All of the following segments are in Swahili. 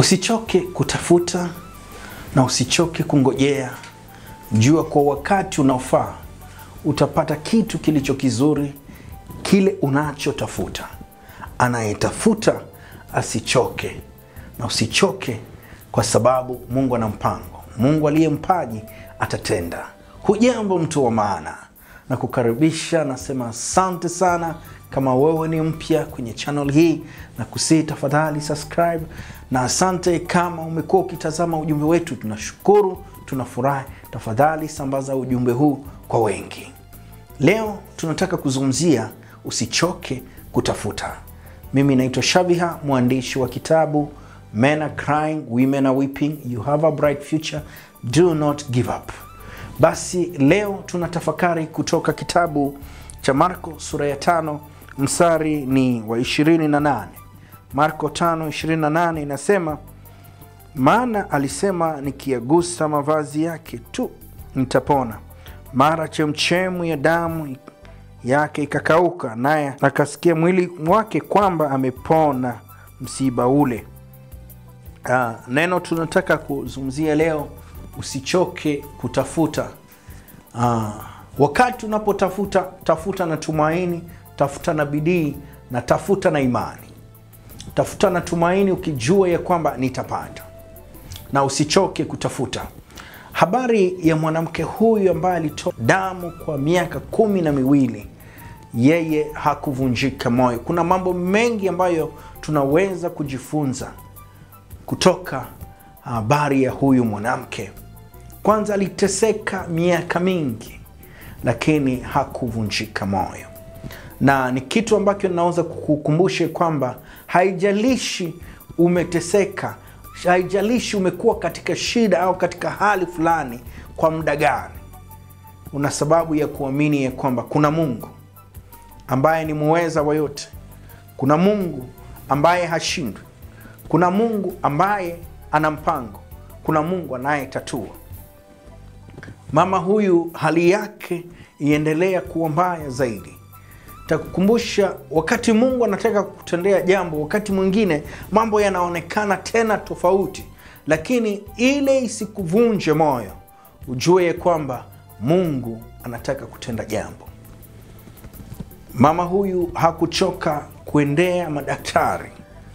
Usichoke kutafuta na usichoke kungojea. Jua kwa wakati unaofaa utapata kitu kilicho kizuri, kile unachotafuta. Anayetafuta asichoke, na usichoke kwa sababu Mungu ana mpango. Mungu aliye mpaji atatenda. Hujambo mtu wa maana, na kukaribisha nasema asante sana. Kama wewe ni mpya kwenye channel hii, na kusii tafadhali subscribe, na asante kama umekuwa ukitazama ujumbe wetu, tunashukuru, tunafurahi. Tafadhali sambaza ujumbe huu kwa wengi. Leo tunataka kuzungumzia usichoke kutafuta. Mimi naitwa Shabiha, mwandishi wa kitabu Men are crying, women are weeping, you have a bright future, do not give up. Basi leo tunatafakari kutoka kitabu cha Marko sura ya tano mstari ni wa 28. Marko 5:28 inasema, maana alisema nikiagusa mavazi yake tu nitapona. Mara chemchemu ya damu yake ikakauka, naye akasikia mwili wake kwamba amepona msiba ule. Ah, neno tunataka kuzungumzia leo, usichoke kutafuta. Ah, wakati unapotafuta, tafuta na tumaini, tafuta na bidii na tafuta na imani. Tafuta na tumaini ukijua ya kwamba nitapata, na usichoke kutafuta. Habari ya mwanamke huyu ambaye alitoa damu kwa miaka kumi na miwili, yeye hakuvunjika moyo. Kuna mambo mengi ambayo tunaweza kujifunza kutoka habari ya huyu mwanamke. Kwanza, aliteseka miaka mingi, lakini hakuvunjika moyo, na ni kitu ambacho naweza kukukumbusha kwamba haijalishi umeteseka, haijalishi umekuwa katika shida au katika hali fulani kwa muda gani, una sababu ya kuamini ya kwamba kuna Mungu ambaye ni muweza wa yote. Kuna Mungu ambaye hashindwi. Kuna Mungu ambaye ana mpango. Kuna Mungu anayetatua. Mama huyu hali yake iendelea kuwa mbaya zaidi. Takukumbusha, wakati Mungu anataka kutendea jambo, wakati mwingine mambo yanaonekana tena tofauti, lakini ile isikuvunje moyo, ujue ya kwamba Mungu anataka kutenda jambo. Mama huyu hakuchoka kuendea madaktari.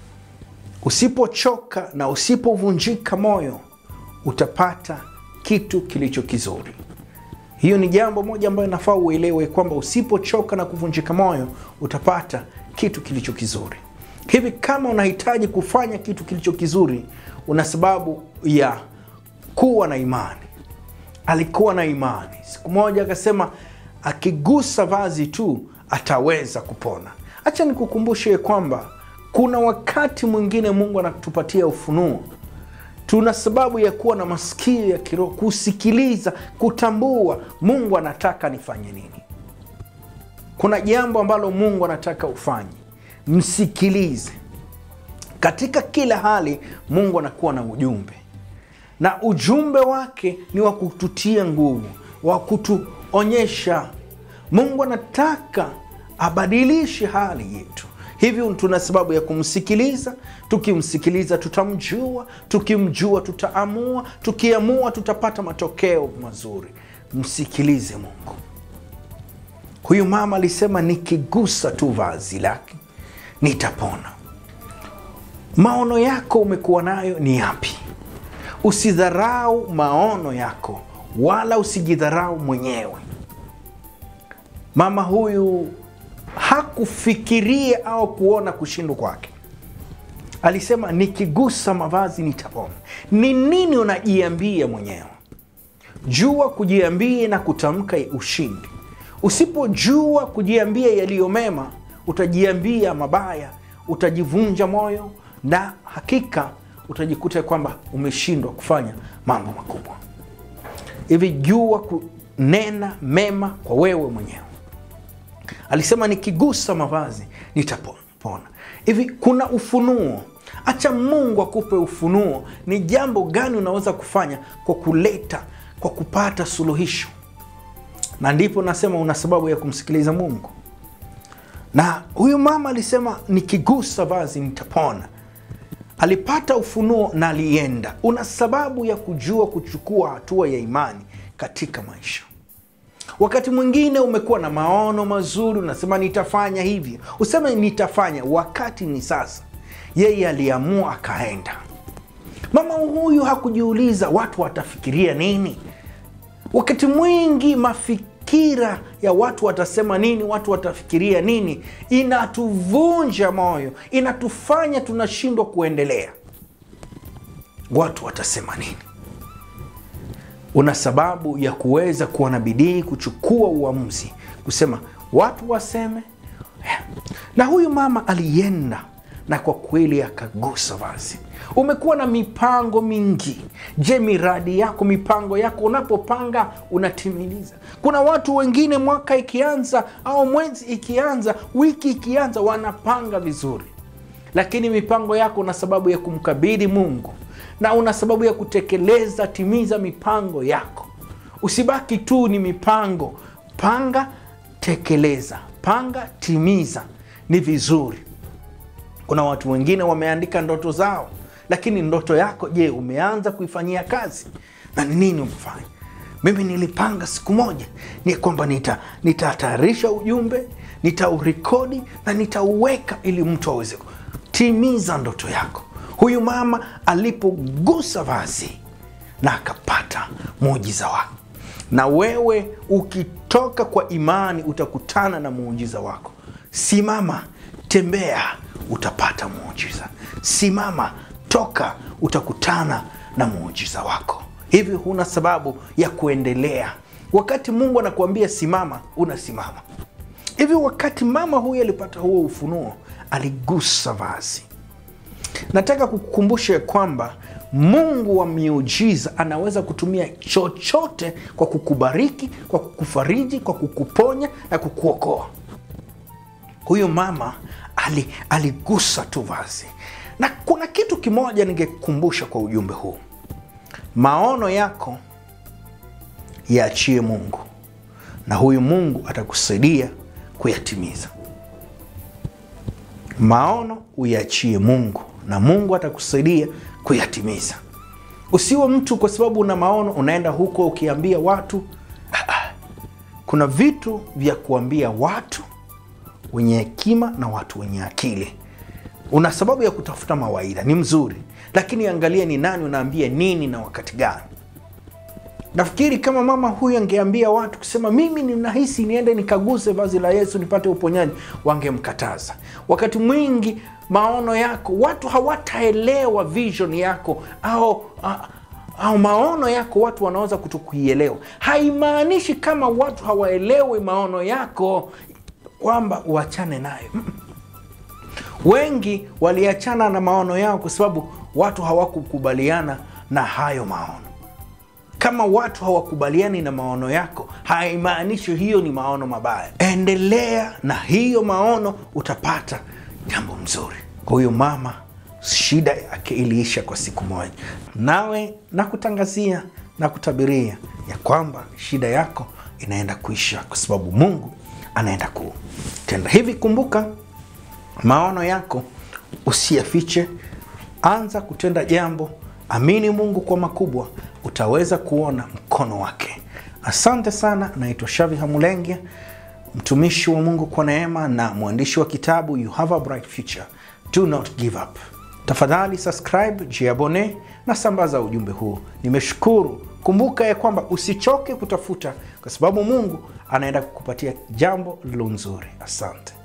Usipochoka na usipovunjika moyo utapata kitu kilicho kizuri. Hiyo ni jambo moja ambayo inafaa uelewe kwamba usipochoka na kuvunjika moyo utapata kitu kilicho kizuri. Hivi kama unahitaji kufanya kitu kilicho kizuri, una sababu ya kuwa na imani. Alikuwa na imani. Siku moja akasema akigusa vazi tu ataweza kupona. Acha nikukumbushe kwamba kuna wakati mwingine Mungu anatupatia ufunuo. Tuna sababu ya kuwa na masikio ya kiroho, kusikiliza, kutambua Mungu anataka nifanye nini. Kuna jambo ambalo Mungu anataka ufanye, msikilize. Katika kila hali Mungu anakuwa na ujumbe, na ujumbe wake ni wa kututia nguvu, wa kutuonyesha Mungu anataka abadilishe hali yetu. Hivyo tuna sababu ya kumsikiliza. Tukimsikiliza tutamjua, tukimjua tutaamua, tukiamua tutapata matokeo mazuri. Msikilize Mungu. Huyu mama alisema nikigusa tu vazi lake nitapona. Maono yako umekuwa nayo ni yapi? Usidharau maono yako, wala usijidharau mwenyewe. Mama huyu hakufikiria au kuona kushindwa kwake. Alisema nikigusa mavazi nitapona. Ni nini unajiambia mwenyewe? Jua kujiambia na kutamka ushindi. Usipojua kujiambia yaliyo mema, utajiambia mabaya, utajivunja moyo na hakika utajikuta kwamba umeshindwa kufanya mambo makubwa. Hivi jua kunena mema kwa wewe mwenyewe. Alisema nikigusa mavazi nitapona. Hivi kuna ufunuo. Acha Mungu akupe ufunuo, ni jambo gani unaweza kufanya kwa kuleta, kwa kupata suluhisho. Na ndipo nasema una sababu ya kumsikiliza Mungu. Na huyu mama alisema nikigusa vazi nitapona. alipata ufunuo na alienda. Una sababu ya kujua kuchukua hatua ya imani katika maisha. Wakati mwingine umekuwa na maono mazuri, unasema nitafanya hivyo, useme nitafanya, wakati ni sasa. Yeye aliamua akaenda. Mama huyu hakujiuliza watu watafikiria nini. Wakati mwingi mafikira ya watu watasema nini, watu watafikiria nini, inatuvunja moyo, inatufanya tunashindwa kuendelea. Watu watasema nini? Una sababu ya kuweza kuwa na bidii, kuchukua uamuzi, kusema watu waseme. Na huyu mama alienda na kwa kweli akagusa vazi. Umekuwa na mipango mingi. Je, miradi yako, mipango yako unapopanga unatimiliza? Kuna watu wengine mwaka ikianza au mwezi ikianza, wiki ikianza, wanapanga vizuri, lakini mipango yako una sababu ya kumkabidhi Mungu na una sababu ya kutekeleza. Timiza mipango yako, usibaki tu ni mipango. Panga, tekeleza, panga, timiza. Ni vizuri. Kuna watu wengine wameandika ndoto zao, lakini ndoto yako, je, umeanza kuifanyia kazi? Na ni nini umefanya? Mimi nilipanga siku moja ni kwamba nita nitatayarisha ujumbe, nitaurekodi na nitauweka ili mtu aweze timiza ndoto yako. Huyu mama alipogusa vazi na akapata muujiza wake. Na wewe ukitoka kwa imani utakutana na muujiza wako. Simama, tembea, utapata muujiza. Simama, toka, utakutana na muujiza wako. Hivi huna sababu ya kuendelea. Wakati Mungu anakuambia simama, unasimama. Hivi wakati mama huyu alipata huo ufunuo, aligusa vazi. Nataka kukukumbusha ya kwamba Mungu wa miujiza anaweza kutumia chochote kwa kukubariki, kwa kukufariji, kwa kukuponya na kukuokoa. Huyu mama ali, aligusa tu vazi, na kuna kitu kimoja ningekukumbusha kwa ujumbe huu: maono yako yaachie Mungu na huyu Mungu atakusaidia kuyatimiza. Maono uyaachie Mungu na Mungu atakusaidia kuyatimiza. Usiwe mtu kwa sababu una maono unaenda huko ukiambia watu. Kuna vitu vya kuambia watu wenye hekima na watu wenye akili. Una sababu ya kutafuta mawaidha, ni mzuri, lakini angalia ni nani unaambia nini na wakati gani. Nafikiri kama mama huyu angeambia watu kusema mimi ninahisi niende nikaguse vazi la Yesu nipate uponyaji, wangemkataza. Wakati mwingi maono yako watu hawataelewa vision yako au, au maono yako, watu wanaweza kutokuielewa. Haimaanishi kama watu hawaelewi maono yako kwamba uachane nayo. Wengi waliachana na maono yao kwa sababu watu hawakukubaliana na hayo maono. Kama watu hawakubaliani na maono yako, haimaanishi hiyo ni maono mabaya. Endelea na hiyo maono, utapata jambo mzuri. Kwa huyo mama, shida yake iliisha kwa siku moja. Nawe nakutangazia na kutabiria ya kwamba shida yako inaenda kuisha, kwa sababu Mungu anaenda kutenda hivi. Kumbuka maono yako usiyafiche, anza kutenda jambo, amini Mungu kwa makubwa, utaweza kuona mkono wake. Asante sana. Naitwa Shavi Hamulengia, mtumishi wa Mungu kwa neema na mwandishi wa kitabu You Have a Bright Future, Do Not Give Up. Tafadhali subscribe, jiabone na sambaza ujumbe huu. Nimeshukuru. Kumbuka ya kwamba usichoke kutafuta, kwa sababu Mungu anaenda kukupatia jambo lilo nzuri. Asante.